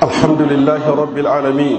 الحمد لله رب العالمين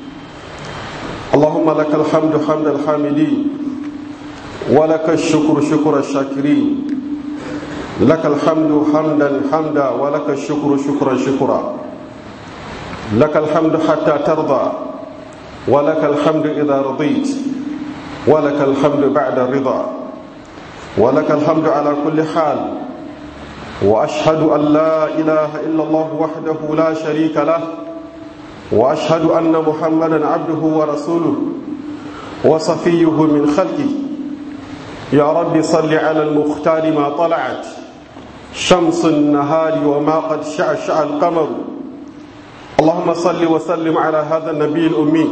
اللهم لك الحمد حمد الحامدين ولك الشكر شكر الشاكرين لك الحمد حمدا حمدا ولك الشكر شكرا شكرا لك الحمد حتى ترضى ولك الحمد إذا رضيت ولك الحمد بعد الرضا ولك الحمد على كل حال واشهد ان لا اله الا الله وحده لا شريك له واشهد ان محمدا عبده ورسوله وصفيه من خلقه يا رب صل على المختار ما طلعت شمس النهار وما قد شعشع القمر اللهم صل وسلم على هذا النبي الامي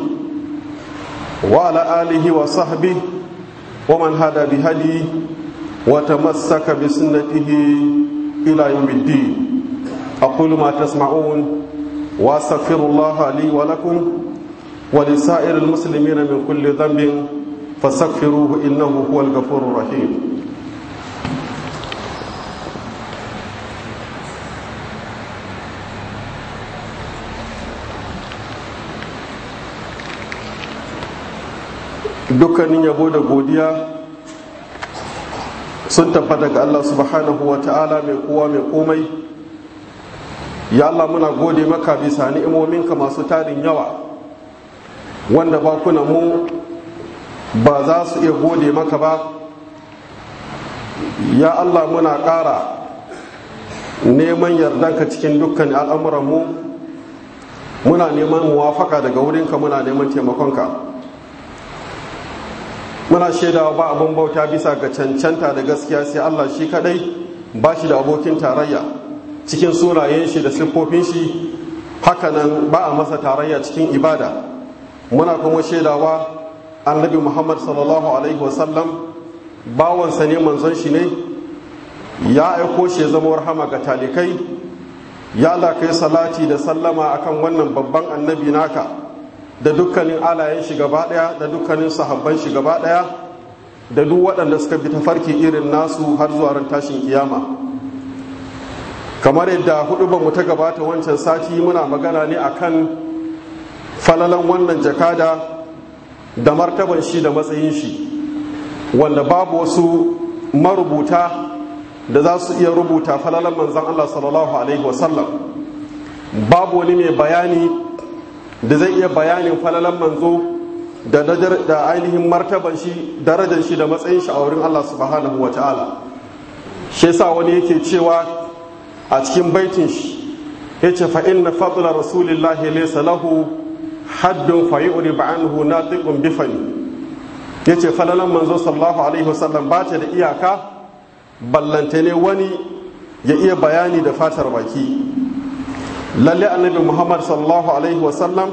وعلى اله وصحبه ومن هدى بهديه وتمسك بسنته إلى يوم الدين أقول ما تسمعون وأستغفر الله لي ولكم ولسائر المسلمين من كل ذنب فاستغفروه إنه هو الغفور الرحيم dukkanin yabo da godiya sun tabbata ga Allah subhanahu wa ta'ala mai kowa mai komai ya Allah muna gode maka bisa ni'imominka masu tarin yawa wanda bakuna mu ba za su iya gode maka ba ya Allah muna ƙara neman yardanka cikin dukkan al'amuranmu muna neman muwafaka daga wurinka muna neman taimakonka muna shaidawa ba abin bauta bisa ga cancanta da gaskiya sai Allah shi kadai ba shi da abokin tarayya cikin sunayen shi da siffofin shi hakanan ba a masa tarayya cikin ibada muna kuma shaidawa annabi muhammad sallallahu alaihi wasallam bawansa ne manzon shi ne ya aiko shi zama rahama ga talikai ya Allah kai salati da sallama akan wannan babban annabi naka da dukkanin alayen shi gaba daya da dukkanin sahabban shi gaba daya da duk waɗanda suka bi tafarki irin nasu har zuwa ran tashin kiyama kamar yadda hudu mu ta gabata wancan sati muna magana ne akan falalan wannan jakada da martaban shi da matsayin shi wanda babu wasu marubuta da za su iya rubuta falalan manzan Allah sallallahu alaihi wasallam babu wani mai bayani da zai iya bayanin falalan manzo da da ainihin martaban shi darajar shi da matsayin shi a wurin Allah subhanahu wa ta'ala shi yasa wani yake cewa a cikin baitin shi yace fa inna fadla rasulillahi laysa lahu haddun fa yu'rib anhu natiqun bifani yace falalan manzo sallallahu alaihi wasallam ba ta da iyaka ballante ne wani ya iya bayani da fatar baki lalle annabi muhammad sallallahu alaihi wasallam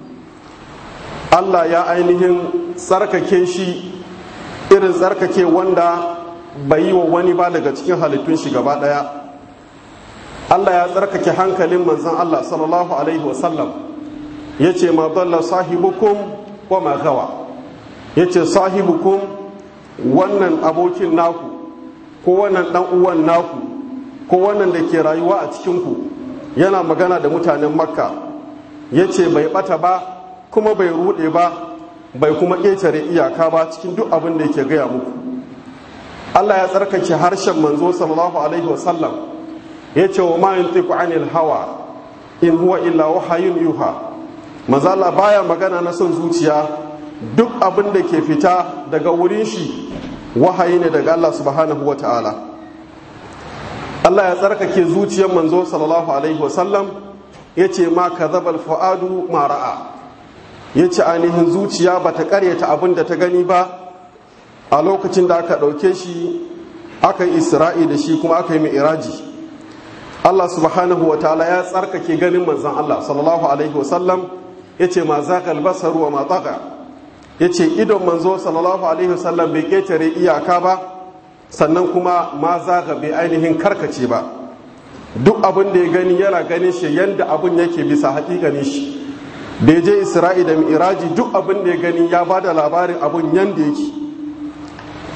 allah ya ainihin tsarkake shi irin tsarkake wanda bai yi wa wani ba daga cikin halittun shi gaba daya allah ya tsarkake hankalin manzan allah sallallahu alaihi wasallam ya ce ma dalla sahibukum wa ma gawa ya ce sahibukum wannan abokin naku ko wannan dan uwan naku ko wannan da ke rayuwa a cikinku yana magana da mutanen makka ya ce bai bata ba kuma bai rude ba bai kuma ƙetare iyaka ba cikin duk abin da yake gaya muku allah ya tsarkake harshen manzo sallallahu alaihi wasallam ya ce wa mayin teku anil hawa in huwa illa wahayun yuha mazala baya magana na son zuciya duk abin da ke fita daga wurin shi wahayi ne daga allah subhanahu wa ta'ala Allah ya tsarkake zuciyar manzo sallallahu alaihi wasallam ya ce ma ka zabal fu'adu ma ra'a ya ce ainihin zuciya ba ta karyata abin da ta gani ba a lokacin da aka ɗauke shi aka yi isra'i da shi kuma aka yi mai iraji Allah subhanahu wa ta'ala ya tsarkake ganin manzan Allah sallallahu alaihi wasallam ya ce ma za basaru wa ma ya ce idon manzo sallallahu alaihi wasallam bai ƙetare iyaka ba sannan kuma ma zaga bai ainihin karkace ba duk abin da ya gani yana ganin shi yadda abin yake bisa hakikanin shi da ya je isra'i da mi'iraji duk abin da ya gani ya ba da labarin abin yadda yake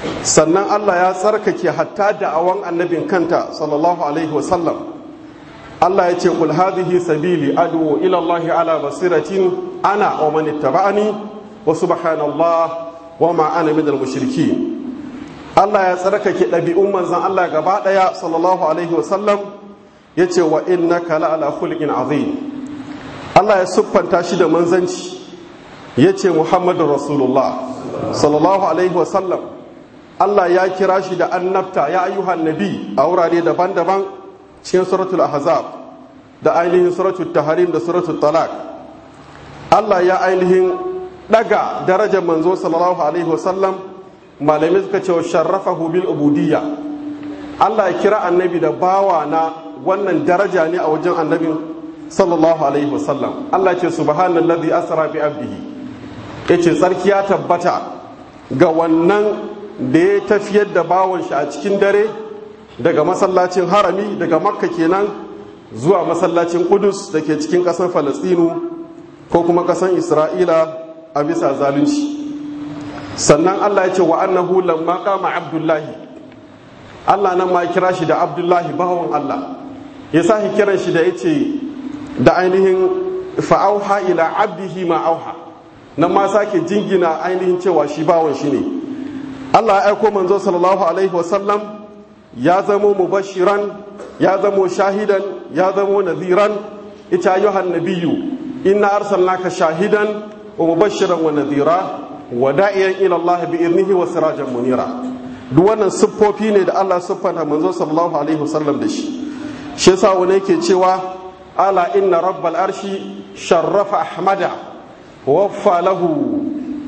sannan allah ya tsarkake hatta da awon annabin kanta sallallahu alaihi wasallam Allah ya ce kul hadhihi sabili adu ila Allah ala basiratin ana wa man ittaba'ani wa subhanallah wa ma ana minal mushrikeen Allah ya tsarkake ɗabi'un manzon Allah gaba ɗaya sallallahu alaihi wa sallam yace wa innaka la ala khuluqin azim Allah ya siffanta shi da manzanci yace Muhammadur Rasulullah sallallahu alaihi wa sallam Allah ya kira shi da annabta ya ayyuhan nabi a wurare daban-daban cikin suratul ahzab da ainihin suratul taharim da suratul talak Allah ya ainihin daga darajar manzo sallallahu alaihi wasallam malamai suka ce sharrafahu bil ubudiyya Allah ya kira annabi da bawa na wannan daraja ne a wajen annabin sallallahu alaihi wasallam Allah ce subhanallazi asra bi abdihi yace tsarki ya tabbata ga wannan da ya tafiyar da bawon shi a cikin dare daga masallacin harami daga makka kenan zuwa masallacin kudus da ke cikin ƙasar falastinu ko kuma ƙasar isra'ila a bisa zalunci sannan allah ya ce wa annahu lamma kama abdullahi allah nan ma kira shi da abdullahi bawan allah ya sa kiran shi da ya ce da ainihin fa'auha ila abdihi ma auha nan ma sake jingina ainihin cewa shi bawan shi ne allah ya aiko manzo sallallahu alaihi wasallam ya zamo mubashiran ya zamo shahidan ya zamo nadhiran ita ayyuhan nabiyyu inna arsalnaka shahidan wa mubashiran wa nadhira wa da'iyan ila Allah bi idnihi wa sirajan munira duk wannan siffofi ne da Allah siffanta manzo sallallahu alaihi wasallam da shi shi yasa wani yake cewa ala inna rabbal arshi sharrafa ahmada waffa lahu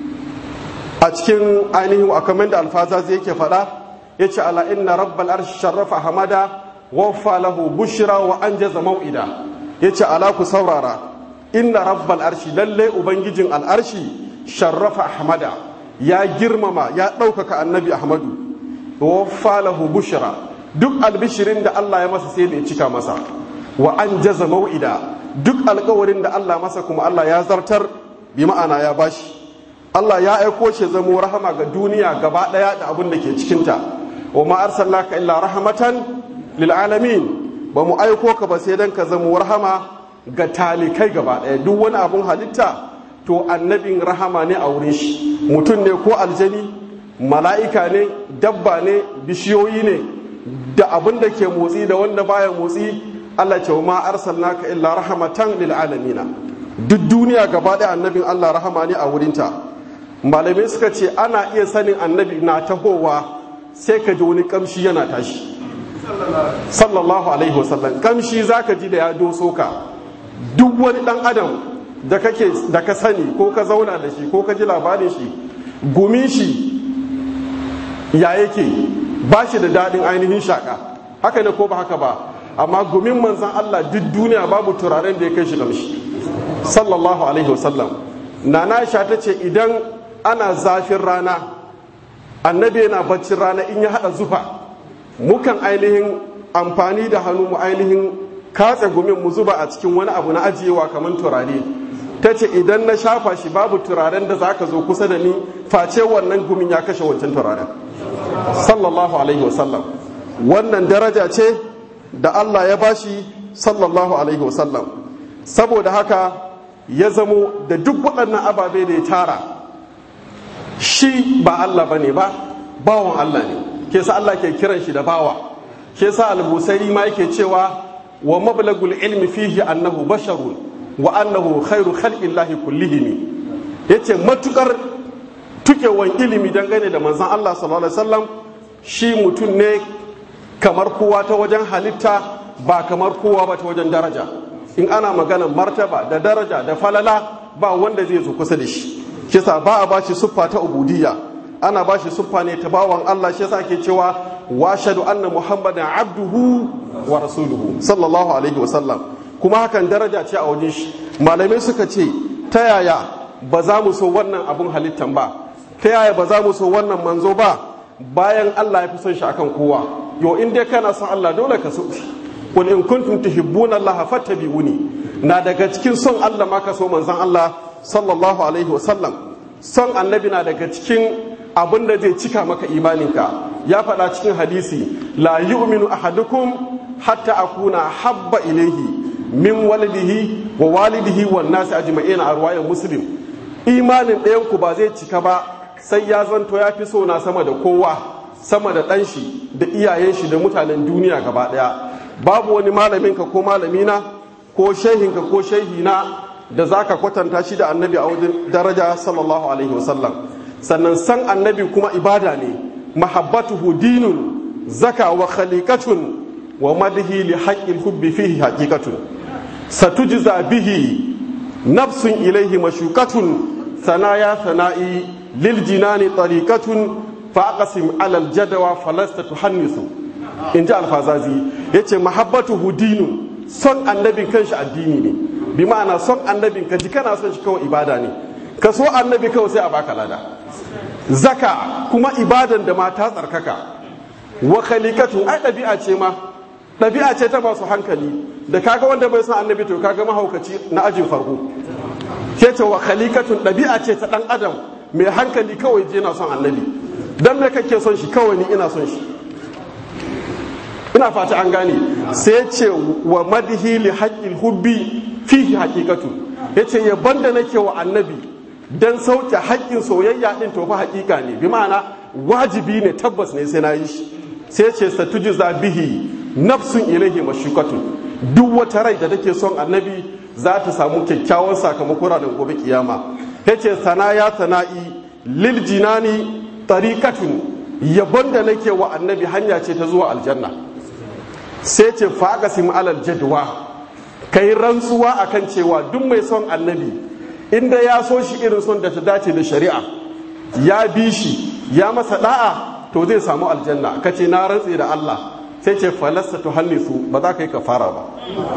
a cikin ainihin akamin da alfazazi yake faɗa ya ce ala inna rabbal arshi sharrafa hamada waffa lahu bushra wa anjaza mau'ida ya ce ala ku saurara inna rabbal arshi lalle ubangijin al'arshi sharrafa hamada ya girmama ya ɗaukaka annabi ahmadu waffa lahu bushra duk albishirin da Allah ya masa sai da ya cika masa wa anjaza mau'ida duk alkawarin da Allah masa kuma Allah ya zartar bi ma'ana ya bashi Allah ya aiko shi zamo rahama ga duniya gaba ɗaya da abin da ke cikinta wa ma arsalnaka illa rahmatan lil alamin ba mu aiko ka ba sai dan ka zamo rahama ga talikai gaba ɗaya duk wani abun halitta to annabin rahama ne a wurin shi mutum ne ko aljani mala'ika ne dabba ne bishiyoyi ne da abin da ke motsi da wanda baya motsi Allah ce wa ma arsalnaka illa rahmatan lil alamina duk duniya gaba ɗaya annabin Allah rahama ne a wurinta malamai suka ce ana iya sanin annabi na tahowa sai ka ji wani kamshi yana tashi sallallahu alaihi wasallam kamshi zaka ji da ya doso ka duk wani dan adam da kake da ka sani ko ka zauna da shi ko ka ji labarin shi gumin shi ya yake ba shi da daɗin ainihin shaka haka ne ko ba haka ba amma gumin manzan Allah duk duniya babu turaren da ya kai shi kamshi sallallahu alaihi wasallam nana sha ta ce idan ana zafin rana annabi yana baccin rana in ya hada zufa mukan ainihin amfani da hannu mu ainihin katse gumin mu zuba a cikin wani abu na ajiyewa kamar turare ta ce idan na shafa shi babu turaren da za ka zo kusa da ni face wannan gumin ya kashe wancan turaren sallallahu alaihi wasallam wannan daraja ce da Allah ya bashi sallallahu alaihi wasallam saboda haka ya zamo da duk waɗannan ababe da ya tara shi ba Allah bane ba bawan Allah ne ke sa Allah ke kiran shi da bawa ke sa al-Busairi ma yake cewa wa mablagul ilmi fihi annahu basharun wa annahu khairu khalqillahi kullihim yace matukar tukewan ilimi dangane da manzon Allah sallallahu alaihi wasallam shi mutum ne kamar kowa ta wajen halitta ba kamar kowa ba ta wajen daraja in ana magana martaba da daraja da falala ba wanda zai zo kusa da shi kisa ba a bashi siffa ta ubudiyya ana bashi siffa ne ta bawan Allah shi yasa ke cewa wa shadu anna muhammadan abduhu wa rasuluhu sallallahu alaihi wa sallam kuma hakan daraja ce a wajen shi malamai suka ce ta yaya ba za mu so wannan abun halittan ba ta yaya ba za mu so wannan manzo ba bayan Allah ya fi son shi akan kowa yo in dai kana son Allah dole ka so shi qul in kuntum tuhibbuna Allah fattabi'uni na daga cikin son Allah ma ka so manzon Allah sallallahu alaihi wasallam son annabi na daga cikin abin da zai cika maka imaninka ya faɗa cikin hadisi la yu'minu ahadukum hatta akuna habba ilaihi min walidihi wa walidihi wan nasi ajma'in a ruwayan muslim imanin ɗayan ku ba zai cika ba sai ya zanto ya fi so na sama da kowa sama da ɗan shi da iyayen shi da mutanen duniya gaba ɗaya babu wani malaminka ko malamina ko shehinka ko shehina da zaka kwatanta shi da annabi a wajen daraja sallallahu alaihi wasallam sannan san annabi kuma ibada ne mahabbatuhu dinun zaka wa khaliqatun wa madhi li haqqil hubbi fihi haqiqatun satujza bihi nafsun ilayhi mashuqatun sanaya sana'i lil jinani tariqatun fa aqsim ala al jadwa falasta tuhannisu inji alfazazi yace mahabbatuhu dinun son annabin kanshi addini ne bi ma'ana son annabin ka ji kana son shi kawai ibada ne ka so annabi kawai sai a baka lada zaka kuma ibadan da mata tsarkaka wa khaliqatu ai ɗabi'a ce ma ɗabi'a ce ta masu hankali da kaga wanda bai san annabi to kaga mahaukaci na ajin farko ke ce wa khaliqatun ɗabi'a ce ta ɗan adam mai hankali kawai je na son annabi dan me kake son shi kawai ni ina son shi ina fata an gane sai ce wa madhi li haqqil hubbi fihi haqiqatu yace yabon da nake wa annabi dan sauke haƙƙin soyayya din to fa haƙiƙa ne bi ma'ana wajibi ne tabbas ne sai na yi shi sai ce satujza bihi nafsun ilaihi mashukatu duk wata rai da take son annabi za ta samu kyakkyawan sakamako ranar gobe kiyama yace sanaya sana'i lil jinani tariqatun yabon da nake wa annabi hanya ce ta zuwa aljanna sai ce faqasim alal jadwa kai rantsuwa akan cewa duk mai son annabi inda ya so shi irin son da ta dace da shari'a ya bi shi ya masa da'a to zai samu aljanna kace na rantse da Allah sai ce falasta to hannisu ba za ka yi kafara ba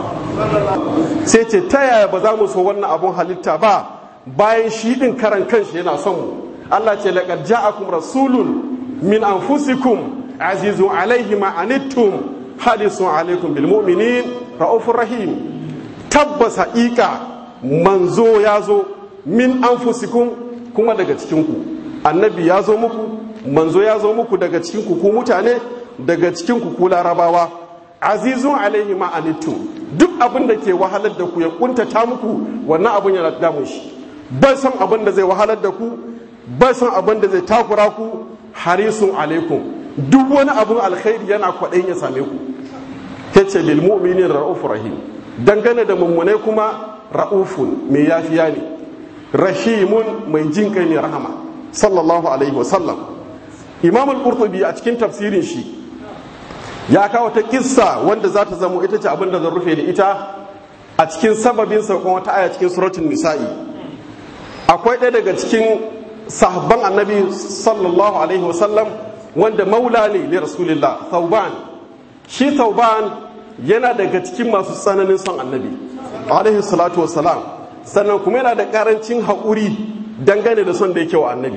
sai ce ta yaya ba za mu so wannan abun halitta ba bayan shi din karan kanshi yana son mu Allah ce laqad ja'akum rasulun min anfusikum azizun alaihi ma anittum hadisun alaikum bil mu'minin raufur rahim tabbas haƙiƙa manzo ya zo min anfusikum kuma daga cikinku annabi ya zo muku manzo ya zo muku daga cikinku ku mutane daga cikinku ku larabawa azizun alaihi ma anittum duk abin da ke wahalar da ku ya kuntata muku wannan abin yana damun shi bai san abin da zai wahalar da ku bai san abin da zai takura ku harisun alaikum duk wani abin alkhairi yana kwaɗayin ya same ku yace lil mu'minin ra'ufur rahim dangane da mummunai kuma ra'ufun mai yafiya ne rahimun mai jin kai ne rahama sallallahu alaihi wasallam imam al-qurtubi a cikin tafsirin shi ya kawo ta kissa wanda za ta zamo ita ce abin da zan rufe da ita a cikin sababin saukon wata aya cikin suratul nisa'i akwai ɗaya daga cikin sahabban annabi sallallahu alaihi wasallam wanda maula ne li rasulillah thauban shi thauban yana daga cikin masu tsananin son annabi alaihi salatu wassalam sannan kuma yana da karancin haƙuri dangane da son da yake wa annabi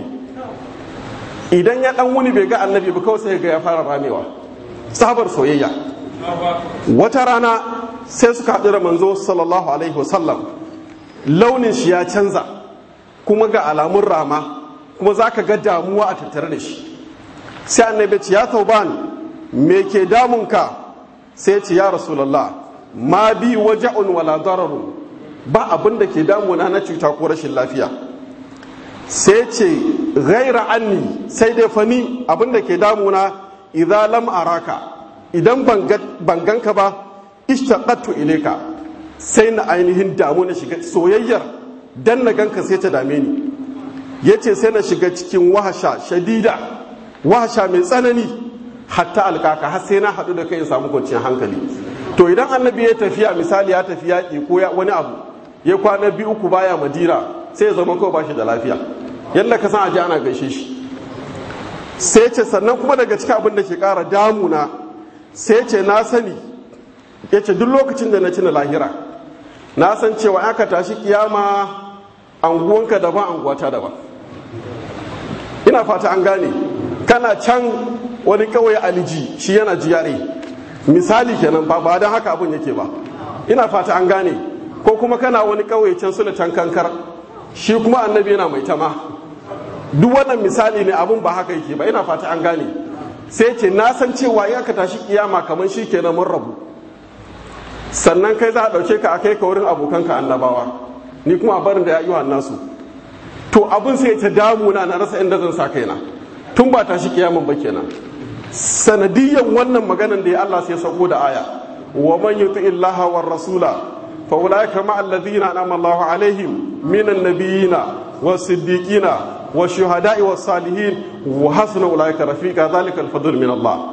idan ya dan wuni bai ga annabi ba kawai sai ga ya fara ramewa sabar soyayya wata rana sai suka haɗu da manzo sallallahu alaihi wasallam launin shi ya canza kuma ga alamun rama kuma za ka ga damuwa a tattare da shi sai annabi ce ya tauban me ke damunka sai ce ya rasulallah ma bi waja'un wala dararun ba abin da ke damuna na cuta ko rashin lafiya sai ce ghaira anni sai dai fani abin da ke damuna idan lam araka idan ban ganka ba ishtaqattu ilayka sai na ainihin damu na shiga soyayyar dan na ganka sai ta dame ni yace sai na shiga cikin wahasha shadida wahasha mai tsanani hatta alkaka har sai na haɗu da kai in samu kwanciyar hankali to idan annabi ya tafiya misali ya tafi yaƙi ko wani abu ya kwana biyu uku baya madina sai ya zama kawai ba shi da lafiya yadda ka san aji ana gaishe shi sai ce sannan kuma daga cikin abin da ke ƙara damuna sai ce na sani ya ce duk lokacin da na ci na lahira na san cewa aka tashi kiyama anguwanka daban anguwata daban ina fata an gane kana can wani kawai aliji shi yana jiyare misali kenan ba ba don haka abin yake ba ina fata an gane ko kuma kana wani kawai can suna can kankar shi kuma annabi yana mai tama duk wannan misali ne abun ba haka yake ba ina fata an gane sai ce na san cewa in aka tashi kiyama kamar shi kenan mun rabu sannan kai za a ɗauke ka a kai ka wurin abokanka annabawa ni kuma a barin da ya yi wa nasu to abin sai ta damuna na rasa inda zan sa kaina tun ba tashi kiyaman ba kenan sanadiyan wannan maganan da ya Allah sai sako da aya wa man yuti illaha war rasula fa ulaika ma alladhina an'ama Allahu alaihim minan nabiyina was siddiqina was shuhada'i was salihin wa hasuna ulaika rafiqa dhalika al-fadl min Allah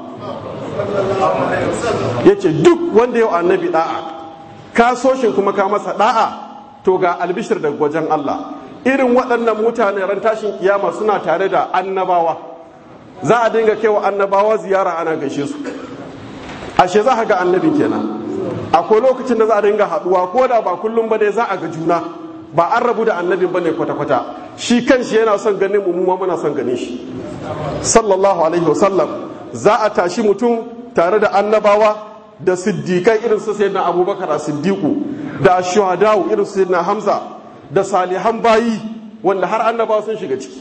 yace duk wanda yau annabi da'a ka so shi kuma ka masa da'a to ga albishir daga wajen Allah irin waɗannan mutane ran tashin kiyama suna tare da annabawa za a dinga kaiwa annabawa ziyara ana gaishe su ashe za a ga annabi kenan akwai lokacin da za a dinga haɗuwa ko da ba kullum ba dai za a ga juna ba an rabu da annabin bane kwata-kwata shi kanshi yana son ganin mu ma muna son ganin shi sallallahu alaihi wasallam za a tashi mutum tare da annabawa da siddiƙai irin su sayyidina abubakar a siddiqu da shuhadau irin su sayyidina hamza da salihan bayi wanda har annabawa sun shiga ciki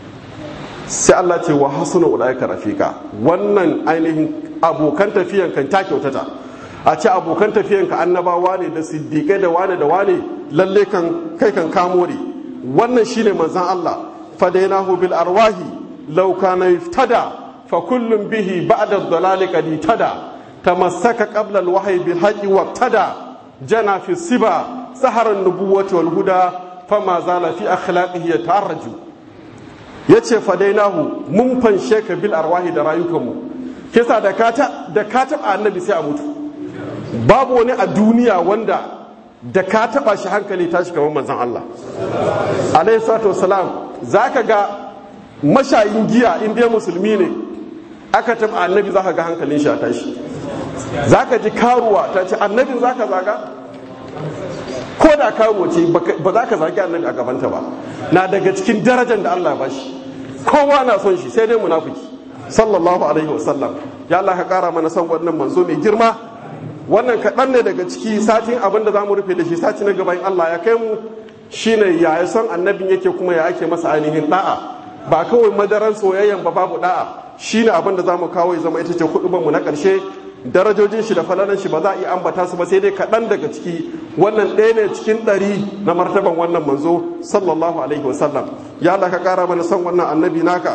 sai Allah ce wa hasuna ulaika rafika wannan ainihin abokan tafiyan kan ta kyautata a ce abokan tafiyan ka annabawa ne da siddiqai da wane da wane lalle kan kai kan kamore wannan shine manzon Allah fadainahu bil arwahi law kana yuftada fa kullum bihi ba'da ad-dalali qad tada tamassaka qabla al-wahyi bil haqqi waqtada jana fi siba sahara an-nubuwwati wal huda fama zala fi akhlaqihi yataraju yace fadainahu mun fanshe ka bil arwahi da rayukanmu kisa da ka da ka taba annabi sai a mutu babu wani a duniya wanda da ka taba shi hankali tashi kamar manzon Allah alayhi salatu wassalam zaka ga mashayin giya in dai musulmi ne aka taba annabi zaka ga hankalin shi a tashi zaka ji karuwa ta ce annabin zaka zaga ko da karuwa ce ba za ka zagi annabi a gabanta ba na daga cikin darajar da Allah ba shi kowa na son shi sai dai munafiki sallallahu alaihi wasallam ya Allah ka kara mana son wannan manzo mai girma wannan kaɗan ne daga ciki satin abin da za mu rufe da shi sati na gaban Allah ya kai mu shine ya yi son annabin yake kuma ya ake masa ainihin da'a ba kawai madaran soyayyan ba babu da'a shine abin da za mu kawo ya zama ita ce mu na ƙarshe darajojin shi da falalan shi ba za a iya ambata su ba sai dai kaɗan daga ciki wannan ɗaya ne cikin ɗari na martaban wannan manzo sallallahu alaihi wasallam ya Allah ka ƙara mana son wannan annabi naka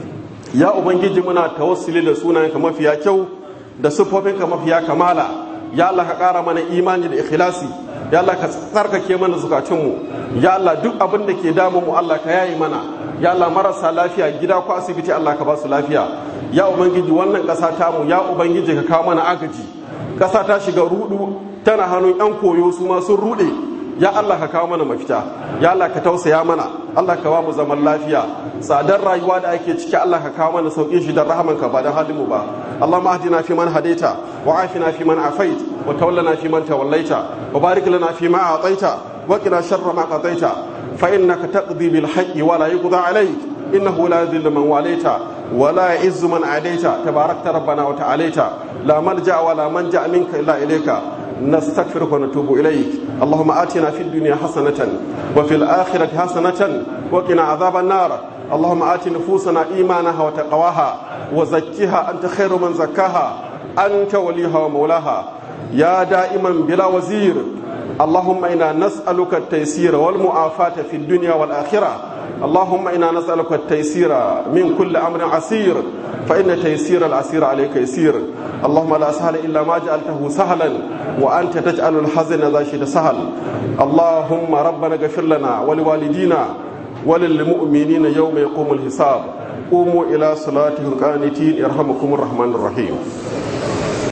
ya ubangiji muna tawassuli da sunayenka mafiya kyau da siffofinka mafiya kamala ya Allah ka ƙara mana imani da ikhlasi ya Allah ka tsarkake mana zukatunmu ya Allah duk abin da ke damu mu Allah ka yayi mana ya Allah marasa lafiya gida ko asibiti Allah ka ba su lafiya ya ubangiji wannan ƙasa tamu ya ubangiji ka kawo mana agaji ƙasa ta shiga rudu tana hannun yan koyo su ma sun rude ya Allah ka kawo mana mafita ya Allah ka tausaya mana Allah ka ba mu zaman lafiya tsadar rayuwa da ake ciki Allah ka kawo mana saukin shi da rahamanka ba da halin mu ba Allahumma ahdina fi man hadaita wa afina fi man afait wa tawallana fi man tawallaita wa barik lana fi ma ataita wa qina sharra ma qadaita fa innaka taqdi bil haqqi wa la yuqda alayk innahu la yadhillu man walaita ولا يعز من عاديت تباركت ربنا وتعاليت لا ملجا ولا منجا منك الا اليك نستغفرك ونتوب اليك اللهم اتنا في الدنيا حسنه وفي الاخره حسنه وقنا عذاب النار اللهم ات نفوسنا ايمانها وتقواها وزكها انت خير من زكاها انت وليها ومولاها يا دائما بلا وزير اللهم انا نسالك التيسير والمعافاه في الدنيا والاخره اللهم انا نسالك التيسير من كل امر عسير فان تيسير العسير عليك يسير اللهم لا سهل الا ما جعلته سهلا وانت تجعل الحزن ذا شيء سهل اللهم ربنا اغفر لنا ولوالدينا وللمؤمنين يوم يقوم الحساب قوموا الى صلاتهم قانتين يرحمكم الرحمن الرحيم